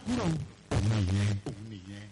kúrò òun nìyẹn òun nìyẹn.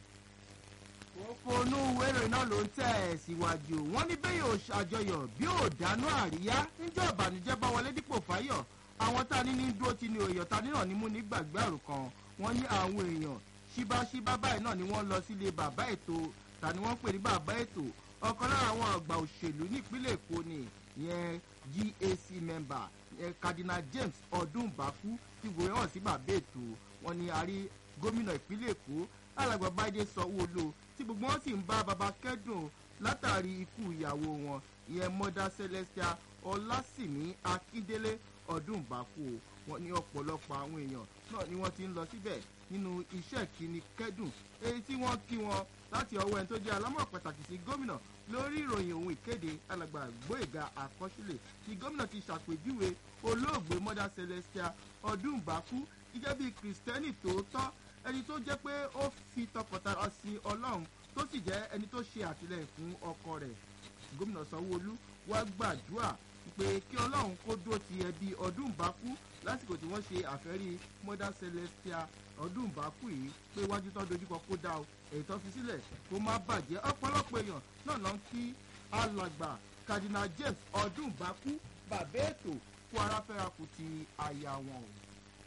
òfonú wẹ́rẹ̀ náà ló ń tẹ̀ ẹ̀ síwájú wọ́n ní bẹ́ẹ̀ yóò ṣàjọyọ̀ bí ò dáná àríyá níjọ́ ìbànújẹ́ bá wọlé dípò fáyọ̀ àwọn tá a ní ní dúró ti ní òyò ta níràn ní mú ní gbàgbé àrùn kan wọ́n ní àwọn èèyàn ṣíbáṣíbá báyìí náà ni wọ́n lọ sílé bàbá ètò ta ni wọ́n pè ní bàbá ètò ọ̀kan lára àwọn àgbà òṣèlú nípínlẹ̀ èkó ni ìyẹn gac member ìyẹn cardinal james ọdúnbàkú tí gbòòrò hàn sí bàbá ètò wọn ni a rí gómìnà ìpínlẹ̀ èkó alàgbà báyìí sanwó-olu tí gbogbo wọn sì ń bá baba kẹ́dùn látàrí ikú ìyàwó wọn ìyẹn mother celestia ọlásìmí akíndélé ọdúnbàkú wọn ní ọ̀pọ̀lọpọ̀ àwọn èèyàn náà ni wọ́n ti ń lọ síbẹ̀ nínú iṣẹ́ ìkíni kẹ́dùn èyí tí wọ́n kí wọn láti ọwọ́ ẹni tó jẹ́ alámọ̀ pàtàkì sí gómìnà lórí ìròyìn ohun ìkéde alàgbà gbóyèga àkọsílẹ̀ tí gómìnà ti ṣàpèjúwe olóògbé mother celestia ọdúnbàkú gẹ́gẹ́ bí kristẹni tòótọ́ ẹni tó jẹ́ pé ó fi tọkàntara sí ọlọ́run tó sì jẹ́ ẹni tó ṣe àtìlẹyìn fún ọkọ rẹ̀ gómìnà sanwóolu wá gbàdúrà pé kí ọlọ́run kó dúró ti ẹbí ọdúnbàkú lásìkò tí wọ́n ṣe àfẹ́rí mother celestia ọdúnbàkú yìí pé iwájú tó dojúkọ kó dá o èyí tó fi sílẹ̀ kó má bàjẹ́ ọ̀pọ̀lọpọ̀ èèyàn náà lọ ń kí alàgbà cardinal james ọdúnbàkú bàbá ètò kó aráfẹ́ra kù ti àyà wọn o.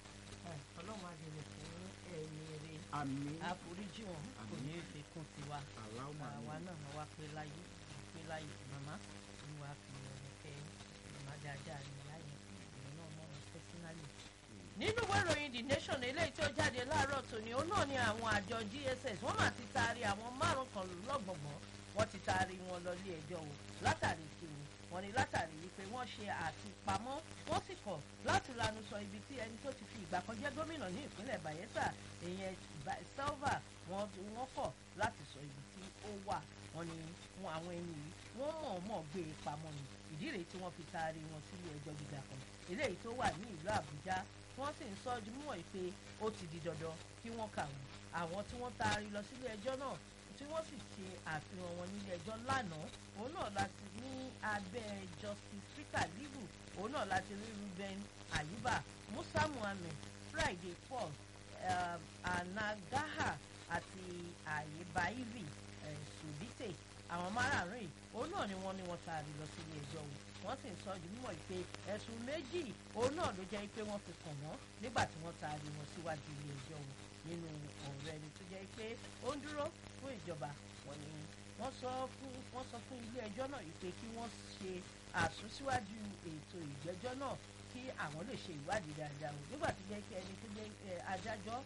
ọlọ́run á dèrè fún ẹ̀mí rẹ àmì àforíjì wọn kò ní í fi kún tiwa aláwọ̀ àwa náà máa wá pé láyé pé láyé màmá ni wàá fi ọ̀rọ̀ fẹ́ màmá dáadáa ní láyé ìrìn náà mọ̀ wọn pẹ́sínálì. nínú ìwé ìròyìn the nation eléyìí tó jáde láàárọ̀ tòní ó náà ni àwọn àjọ dss wọ́n máa ti taari àwọn márùn kan lọ́gbọ̀ngbọ̀n wọ́n ti taari wọn lọ ilé ẹjọ́ o látàrí kiri wọ́n ní látàrí wípé wọ́n ṣe àfipamọ́ wọ́n sì kọ̀ láti lanu sọ ibi tí ẹni tó ti fi ìgbà kan jẹ́ gómìnà ní ìpínlẹ̀ bayelsa ìyẹn selva wọ́n wọ́n kọ̀ láti sọ ibi tí ó wà wọ́n ní wọn àwọn ẹni yìí wọ́n mọ̀ọ́mọ̀ gbé e pamọ́ ni ìdí rèé tí wọ́n fi taari wọn sílé ẹjọ́ gíga kan eléyìí tó wà ní ìlú àbújá wọ́n sì ń sọ ọdún mọ́ pé ó ti di dandan kí wọ́n kà wọ́n àwọn tí wọ́n taari lọ sílé ẹjọ́ náà tí wọ́n sì ṣe àfihàn wọn nílé ẹjọ́ lánàá òun náà láti ní abẹ́ justice peter libu òun náà láti rí ruben ayuba musa muhammed friday paul uh, anagaha àti ayébáyìrì uh, sudite àwọn márààrún yìí òun náà ni wọ́n ní wọ́n taari lọ sílé ẹjọ́ o wọ́n sì ń sọ ọdún mímọ́ pé ẹ̀sùn méjì òun náà ló jẹ́ pé wọ́n fi kàn wọ́n nígbà tí wọ́n taari wọn síwájú ilé ẹjọ́ o nínú ọ̀rọ̀ ẹni tó jẹ́ pé ó ń dúró fún ìjọba wọn ni wọ́n sọ fún wọ́n sọ fún ilé ẹjọ́ náà yìí pé kí wọ́n ṣe àsúnsíwájú ètò ìgbẹ́jọ́ náà kí àwọn lè ṣe ìwádìí dáadáa o nígbà tó jẹ́ pé ẹni tó jẹ́ adájọ́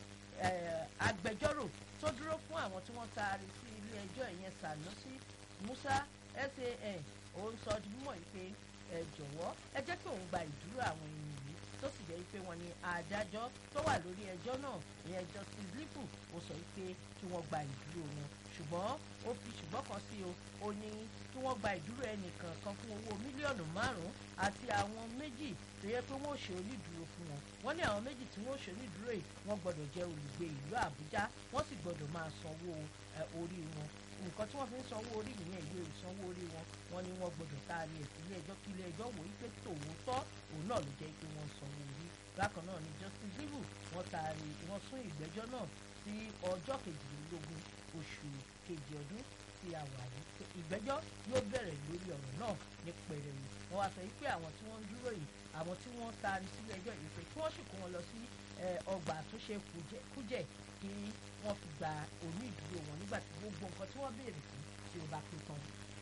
agbẹjọ́rò tó dúró fún àwọn tí wọ́n taari sí ilé ẹjọ́ ìyẹn sanusi musa san òun sọ ọdún mímọ́ yìí pé ẹ jọ̀wọ́ ẹ jẹ́ kí òun gba ìdúró àwọn ènìyàn yìí tó sì jẹ́ pé wọ́n ní adájọ́ tó wà lórí ẹjọ́ náà ìyẹn justice lipu ó sọ pé kí wọ́n gba ìdúró wọn ṣùgbọ́n ó fi ṣùgbọ́n kan sí o ó ní kí wọ́n gba ìdúró ẹnìkan kan fún owó mílíọ̀nù márùn-ún àti àwọn méjì tó yẹ pé wọ́n ò ṣe onídùúró fún wọn wọ́n ní àwọn méjì tí wọ́n ò ṣe onídùúró yìí wọ́n gbọ́dọ̀ jẹ́ olùgbé ìlú àbújá wọ́n sì gbọ́dọ̀ máa sanwó orí wọn nǹkan tí wọ́n fi ń sanwó orí nìyẹn ìwé ìsanwó orí wọn wọ́n ní wọ́n gbọ́dọ̀ taari ẹ̀ sílé ẹjọ́ kí ilé ẹjọ́ wò wípé tòótọ́ òun náà ló jẹ́ pé wọ́n sanwó orí bákan náà ni justice zivu wọ́n taari wọ́n sún ìgbẹ́jọ́ náà sí ọjọ́ kejìlélógún oṣù kejì ọdún tí a wà yìí ìgbẹ́jọ́ yóò bẹ̀rẹ̀ lórí ọ̀rọ̀ náà ní pẹ̀rẹ̀wò wọ́n wá sọ pé àwọn tí wọ́n ń dúró yìí àwọn tí wọ́n taari sílé ẹjọ́ yìí pé kí wọ́n sì kó wọn lọ sí ọgbà àtúnṣe kújẹ̀ kí wọ́n fi gba oní ìdúró wọn nígbà tí gbogbo nǹkan tí wọ́n béèrè fún tí ó bá pé tán.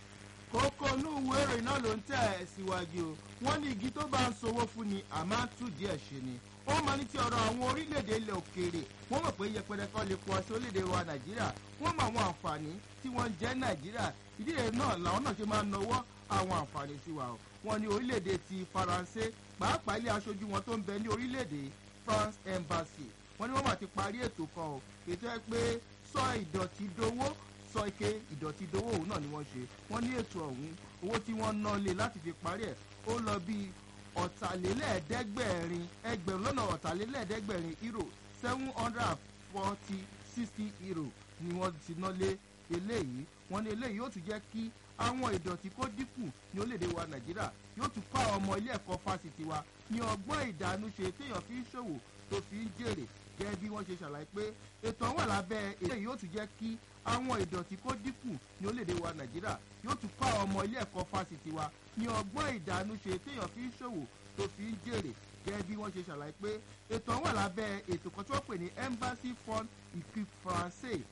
kókó inú ìwé ìròyìn náà ló ń tẹ̀ ẹ́ síwájú o wọ́n ní igi tó bá ń sowó fún ni àmọ́ á tù díẹ̀ ṣe ni ó máa ní ti ọ̀rọ̀ àwọn orílẹ̀-èdè ilẹ̀ òkèèrè wọ́n mọ̀ pé yẹpẹrẹ kan lè pọ̀ sí orílẹ̀-èdè wa nàìjíríà wọ́n mọ àwọn àǹfààní tí wọ́n ń jẹ́ nàìjíríà ìdí rẹ̀ náà làwọn náà ṣe máa nawọ́ àwọn àǹfààní sí wa o wọ́n ní orílẹ̀-èdè ti faransé pàápàá ilé aṣojú wọn tó ń bẹ ní orílẹ̀-èdè france embassy wọ́n ní wọ́n máa ti parí ètò kan o ètò ẹ pé sọ ìdọ̀tí dowó sọ ike ìdọ̀tí dowó òun náà ni wọ́n ṣe wọ́n ní ètò ọ̀hún owó tí wọ́n ná lé láti fi parí ẹ̀ ó lọ bíi ọ̀tàlélẹ́ẹ̀ẹ́dẹ́gbẹ̀rin ẹgbẹ̀rún lọ́nà ọ̀tàlélẹ́ẹ̀ẹ́dẹ́gbẹ̀rin euro seven hundred and forty sixty euro ni wọ́n ti ná lé eléyìí wọ́n ní eléyìí yóò tún jẹ́ kí àwọn ìdọ̀tí kó dínkù ní orílẹ̀-èdè wa nàìjíríà yóò tún kọ́ àwọn ọmọ ilé ẹ̀kọ́ fásitì wa ní ọgbọ́n ìdánúṣe téèyàn fi ń ṣòwò tó fi ń jèrè gẹ́gẹ́ bí wọ́n ṣe ṣàlàyé pé ètò àwọn àlábẹ́ èdè yóò tún jẹ́ kí àwọn ìdọ̀tí kó dínkù ní orílẹ̀-èdè wa nàìjíríà yóò tún kọ́ àwọn ọmọ ilé ẹ̀kọ́ fásitì wa ní ọgbọ́n ìdánúṣe téèyàn fi ń ṣòwò tó fi ń jèrè gẹ́gẹ́ bí wọ́n ṣe ṣàlàyé pé ètò àwọn àlábẹ́ ètò kan tí wọ́n pè ní embassy fund equipe français